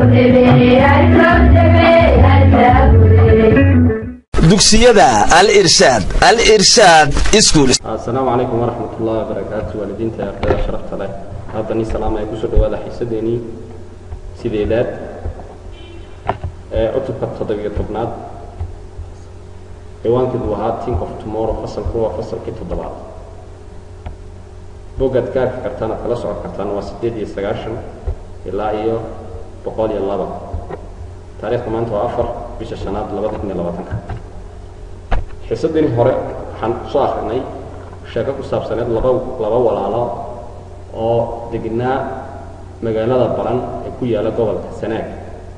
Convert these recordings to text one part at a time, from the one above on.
dugsiyada al irshaad al irshaad iskuul asalaamu calaykum waraxmat ullahi wabarakaatu waalidiinta ee ardayda sharafta leh haddani salaama ay kusoo dhawaada xiisadeenii sideedaad ee cutubka toddobiyo tobnaad ciwaankeedu ahaa tink of tomorrow fasalku waa fasalkii toddobaad boggaad ka arki kartaan aad kala socon kartaan waa siddeed iyo sagaashan ilaa iyo boqol iyo laba taariikhda maanta waa afar bisha shanaad labada kun iyo labaatanka xiisadeenii hore waxaan soo akrinay sheeko ku saabsaneed laba laba walaalo oo degnaa magaalada baran ee ku yaalla gobolka sanaag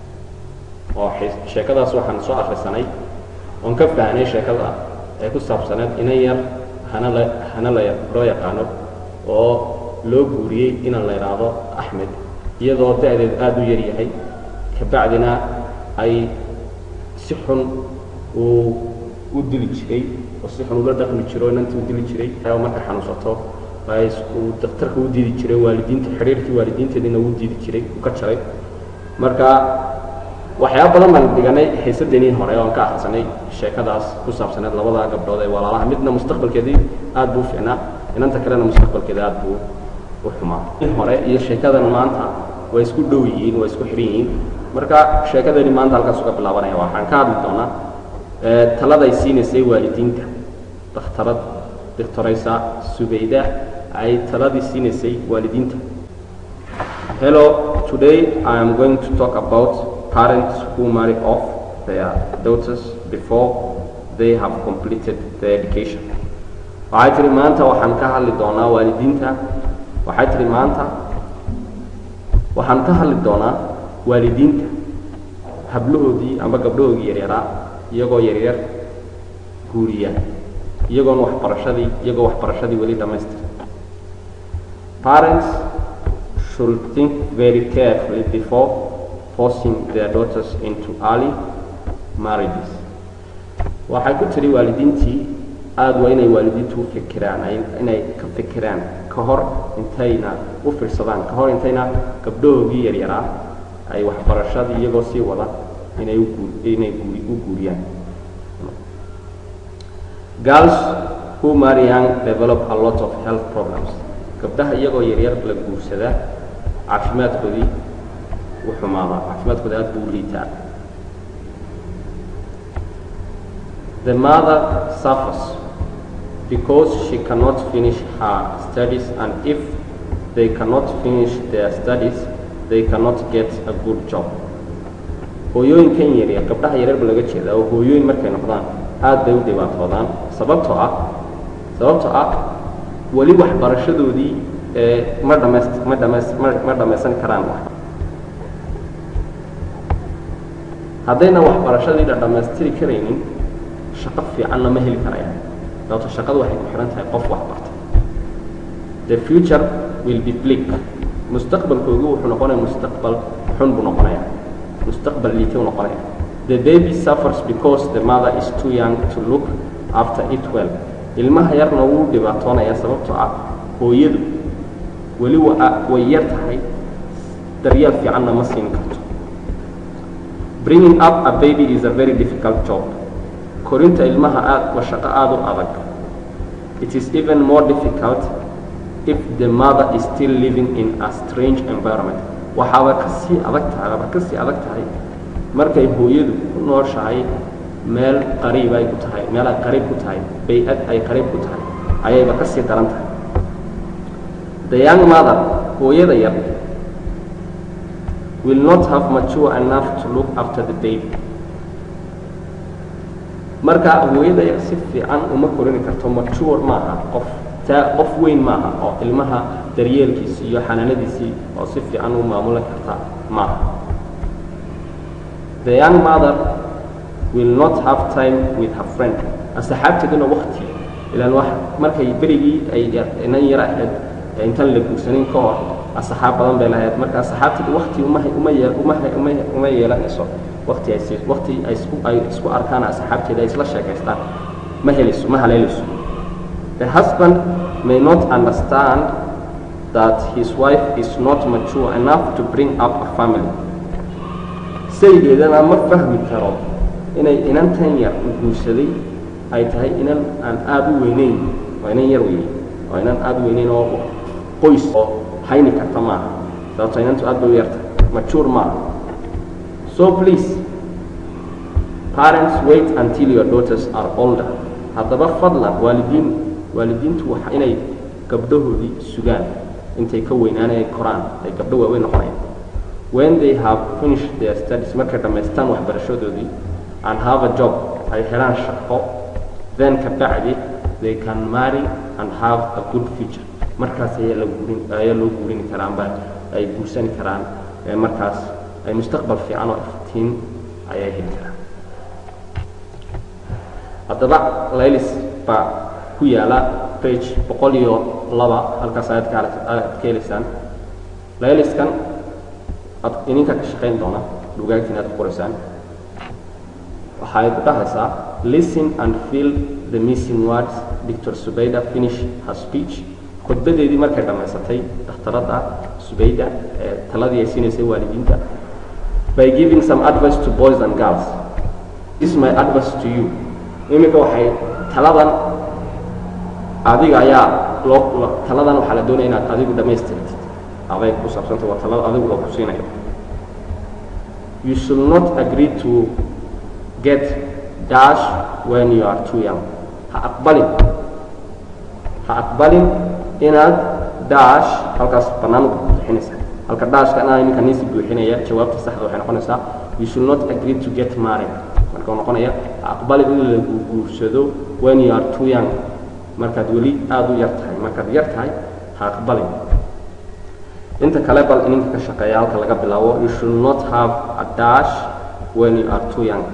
oo sheekadaas waxaan soo akrisanay oon ka fahnay sheekada ee ku saabsaneed inan yar hana la hana la loo yaqaano oo loo guuriyey inan la idhaahdo axmed iyadoo da-deed aada u yar yahay kabacdina ay si xun uu u dili jiray oo si xun ula dhaqmi jiro inantii u dili jiray oo marka xanuunsato uu daktarka u diidi jiray waalidiinta xidhiirkii waalidiinteediina uu diidi jiray uu ka jaray marka waxyaaba badan baan dhiganay xiisadeenii hore oon ka akhrisanay sheekadaas ku saabsaneed labada gabdhood ee walaalaha midna mustaqbalkeedii aad buu u fiicnaa inanta kalena mustaqbalkeeda aad buu u xumaa hore iyo sheekadan maanta way isku dhow yihiin way isku xidhan yihiin marka sheekadeeni maanta halkaas uga bilaabanaya waxaan ka hadli doonaa taladay siinaysay waalidiinta dakhtarad doctoraysa subayda ay taladii siinaysay waalidiinta hello today i am going to talk about parents who marry off their daughters before they have completed their education waxay tihi maanta waxaan ka hadli doonaa waalidiinta waxay tihi maanta waxaan ka hadli doonaa waalidiinta hablahoodii amba gabdhahoodii yaryaraa iyagoo yaryar guuriya iyagoon waxbarashadii iyagoo waxbarashadii weli dhammaystir parents should think very carefully before forcing their daughters into early marriages waxay ku tiri waalidiintii aada waa inay waalidiintu u fikiraan inay ka fikiraan ka hor intayna u fiirsadaan ka hor intayna gabdhahoogii yaryaraa ay waxbarashadii iyagoo sii wada inay inay u guuriyaan girls who marry young develop a lot of health problems gabdhaha iyagoo yaryar la guursadaa caafimaadkoodii u xumaadaa caafimaadkooda aad buu u liitaa the mother suffers because she cannot finish her studies and if they cannot finish their studies they cannot get a good job hooyooyinkan yaryar gabdhaha yaryarba laga jeedaa oo hooyooyin markay noqdaan aad bay u dhibaatoodaan sababtoo ah sababtoo ah weli waxbarashadoodii ee ma dhamays ma dhamays ma ma dhammaysan karaan haddayna waxbarashadii la dhammaystiri karaynin shaqo fiicanna ma heli karayaan sababto shaqadu waxay ku xihan tahay qof wax bartay the future will be bleak mustaqbalkoogu wuxuu noqonaya mustaqbal xun buu noqonaya mustaqbal liitay u noqonaya the baby suffers because the mother is too young to look after it well ilmaha yarna wuu dhibaatoonaya sababtoo ah hooyadu weli way yar tahay daryeel fiicanna ma siin karto bringing up a baby is a very difficult job korinta ilmaha aad waa shaqo aada u adag it is even more difficult if the mother is still living in a strange environment waxaaba ka sii adag tahay aba ka sii adag tahay markay hooyadu ku nooshahay meel qariib ay ku tahay meel ay qariib ku tahay bay-ad ay qariib ku tahay ayayba ka sii daran tahay the young mother hooyada yar will not have mature enough to look after the baby marka hooyada yar si fiican uma korini karto mature maaha qof taa qof weyn maaha oo ilmaha daryeelkiisii iyo xanaanadiisii oo si fiican u maamulan karta maaha the young mother will not have time with her friend asxaabteeduna wakti ilaan wax markay berigii ay inan yar ahayd intaan la guursanin ka hor asxaab badan bay lahayd marka asxaabteedu wakti uma uma uma uma uma yeelanayso wakti ay wakti ay isku ay isku arkaan asxaabteeda ay isla sheekaystaan ma helayso ma haleelayso the husband may not understand that his wife is not mature enough to bring up a family saygeedana ma fahmi karo inay inantan yar u guursaday ay tahay inan aan aada u weyneyn waa inan yar weeye waa inan aada u weyneyn oo qoys oo hayni karta maaha sababto inantu aad bay u yarta majuur maaha so please parents wait until your daughters are older haddaba fadlan waalidiin waalidiintu waa inay gabdhahoodii sugaan intay ka weynaanay koraan ay gabdho waaweyn noqonayaan when they have finished their studies markay dhammaystaan waxbarashadoodii and have a job ay helaan shaqo then ka bacdi they can marry and have a good future markaas ayaa la guurin ayaa loo guurini karaa amba ay guursani karaan markaas ay mustaqbal fiican oo iftiin ayay heli karaan haddaba laylis baa ku yaala page boqol iyo laba halkaas ayaad ka aad ka helaysaan layliskan ad idinka ka shaqayn doona dhugaagtiin aad ku qoraysaan waxay ku dhahaysaa listen and feel the missing words dictor subayda finish her speech khudbadeedii markay dhammaysatay dhakhtaradda subayda ee taladii ay siinaysay waalidiinta by giving some advice to boys and girls this is my advice to you iminka waxay taladan adiga ayaa loo taladan waxaa la doonaya inaad adigu dhammaystirtid aday ku saabsanta waa talada adigu loo ku siinayo you should not agree to get dash when you are too young ha aqbalin ha aqbalin inaad dash halkaas bannaan buuxinaysa halka dashka anaa iminka niisi buuxinaya jawaabta saxda waxay noqonaysaa you should not agree to get married marka noqonaya ha aqbalin in lagu guursado when you are too young markaad weli aada u yar tahay markaad yar tahay ha aqbalin inta kale bal ininka ka shaqeeya halka laga bilaabo you should not have a dash when you are too young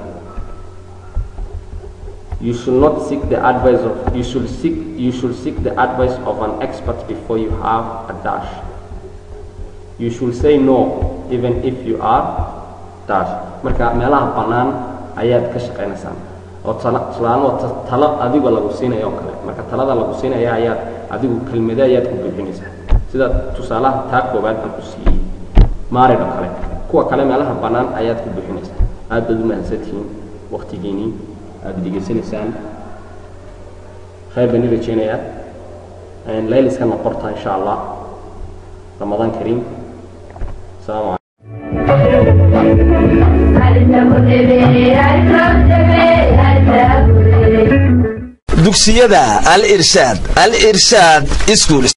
you should not seek the advice of you should seek you should seek the advice of an expert before you have a dash you should say no even if you are dash marka meelaha bannaan ayaad ka shaqaynaysaan oo tusaale oo talo adiga lagu siinayo oo kale marka talada lagu siinaya ayaad adigu kelmade ayaad ku buuxinaysaa sida tusaalaha taa koobaad aan ku siiyey maarid oo kale kuwa kale meelaha bannaan ayaad ku buuxinaysaa aad baad u mahadsantihiin waktigiinii aada degeysanaysaan khayr baan i rajeynayaa layliskana qorta insha allah ramadaan kariim asalaamu calaykum dugsiyada al irshaad al irshaad iskuul